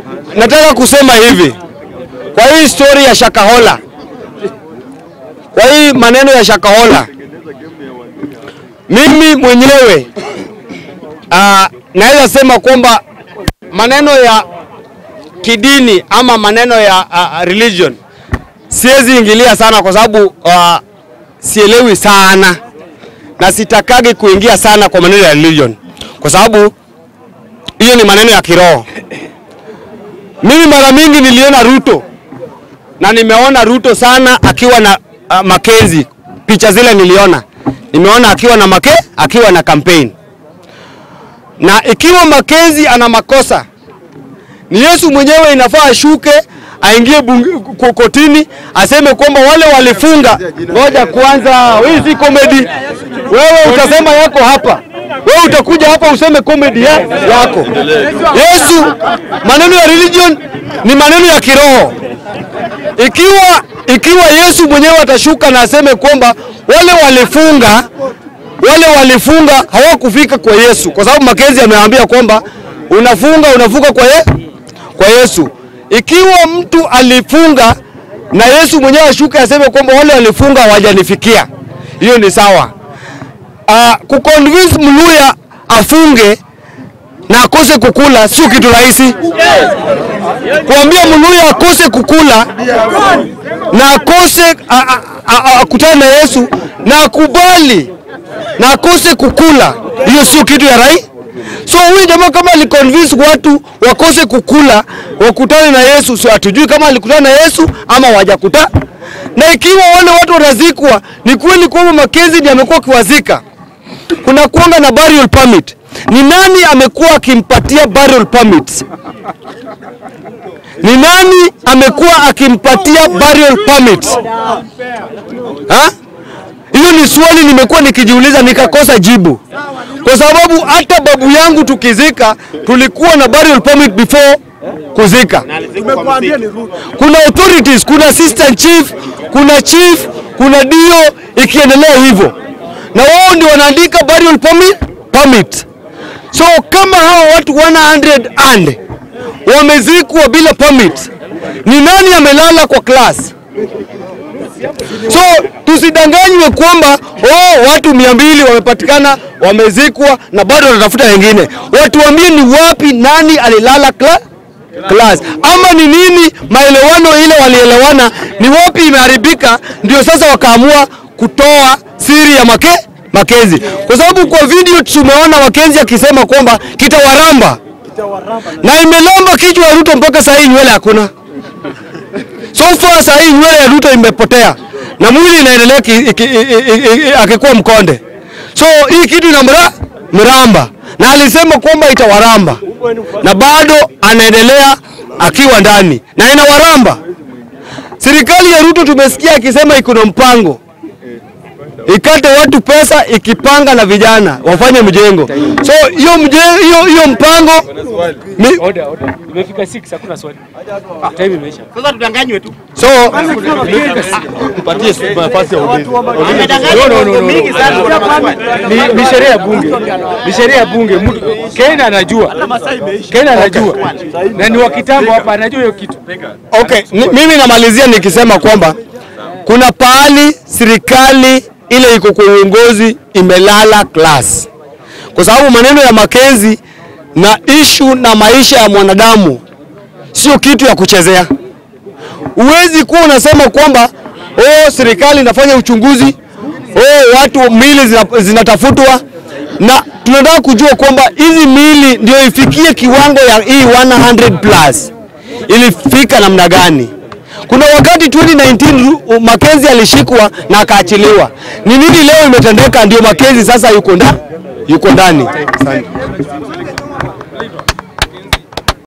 nataka kusema hivi kwa hii story ya Shakahola, kwa hii maneno ya Shakahola, mimi mwenyewe uh, naweza sema kwamba maneno ya kidini ama maneno ya uh, religion siwezi ingilia sana kwa sababu uh, sielewi sana na sitakagi kuingia sana kwa maneno ya religion kwa sababu hiyo ni maneno ya kiroho. Mimi mara mingi niliona Ruto na nimeona Ruto sana akiwa na uh, Makenzi. Picha zile niliona, nimeona akiwa na make, akiwa na campaign. Na ikiwa Makenzi ana makosa, ni Yesu mwenyewe inafaa ashuke aingie bunge- ko- kotini aseme kwamba wale walifunga. Ngoja kwanza, hii si comedy. Wewe utasema yako hapa, wewe utakuja hapa useme comedy ya, yako. Yesu, maneno ya religion ni maneno ya kiroho. Ikiwa ikiwa Yesu mwenyewe atashuka na aseme kwamba wale walifunga wale walifunga hawakufika kwa Yesu, kwa sababu Makenzi amewaambia kwamba unafunga unafunga kwa, ye, kwa Yesu. Ikiwa mtu alifunga na Yesu mwenyewe ashuke aseme kwamba wale walifunga hawajanifikia, hiyo ni sawa. Uh, kuconvince Mluya afunge na akose kukula sio kitu rahisi. Kuambia Mluya akose kukula na akose a- a- a- a- akutane na Yesu na akubali na akose kukula, hiyo sio kitu ya rai. So huyu jamaa kama aliconvince watu wakose kukula wakutane na Yesu, so hatujui kama alikutana na Yesu ama wajakuta. Na ikiwa wale watu wanazikwa, ni kweli kwamba Makenzi ndiye amekuwa akiwazika, kuna kuanga na burial permit. Ni nani amekuwa akimpatia burial permits? Ni nani amekuwa akimpatia burial permits? Ha? Hiyo ni swali nimekuwa nikijiuliza nikakosa jibu, kwa sababu hata babu yangu tukizika tulikuwa na burial permit before kuzika. Kuna authorities, kuna assistant chief, kuna chief, kuna dio, ikiendelea hivyo, na wao ndio wanaandika burial permit, permit. So kama hawa watu 100 and wamezikwa bila permit, ni nani amelala kwa class? So tusidanganywe kwamba oh, watu mia mbili wamepatikana wamezikwa na bado wanatafuta wengine. Watuambie ni wapi, nani alilala kla class, ama ni nini maelewano ile walielewana, ni wapi imeharibika, ndio sasa wakaamua kutoa siri ya make Makenzi, kwa sababu kwa video tumeona Makenzi akisema kwamba kitawaramba na imelamba kichwa ya Ruto mpaka saa hii nywele hakuna. So far saa hii nywele ya Ruto imepotea na mwili inaendelea ki- iki- i- i- i- akikuwa mkonde. So hii kitu ina mra, mramba na alisema kwamba itawaramba na bado anaendelea akiwa ndani na inawaramba. Serikali ya Ruto tumesikia akisema iko na mpango ikate watu pesa ikipanga na vijana wafanye mjengo. So hiyo mje- hiyo hiyo mpango mi, Order, order. Imefika 6 hakuna swali. Time imeisha. Sasa tudanganywe tu. so No, no, no, no. Mingi sana kuna maswali. Ni, ni sheria ya bunge. Ni sheria ya bunge. Mtu Kenya anajua. Kenya anajua. Na ni wa kitambo hapa anajua hiyo kitu. Okay, ni- mimi namalizia nikisema kwamba kuna pahali serikali ile iko kwa uongozi imelala class, kwa sababu maneno ya Makenzi na ishu na maisha ya mwanadamu sio kitu ya kuchezea. Huwezi kuwa unasema kwamba oh, serikali inafanya uchunguzi, oh, watu mili zina- zinatafutwa, na tunataka kujua kwamba hizi mili ndio ifikie kiwango ya hii 100 plus ilifika namna gani? Kuna wakati 2019 Ru- Makenzi alishikwa na akaachiliwa. Ni nini leo imetendeka ndio Makenzi sasa yuko ndani? Yuko ndani. Asante.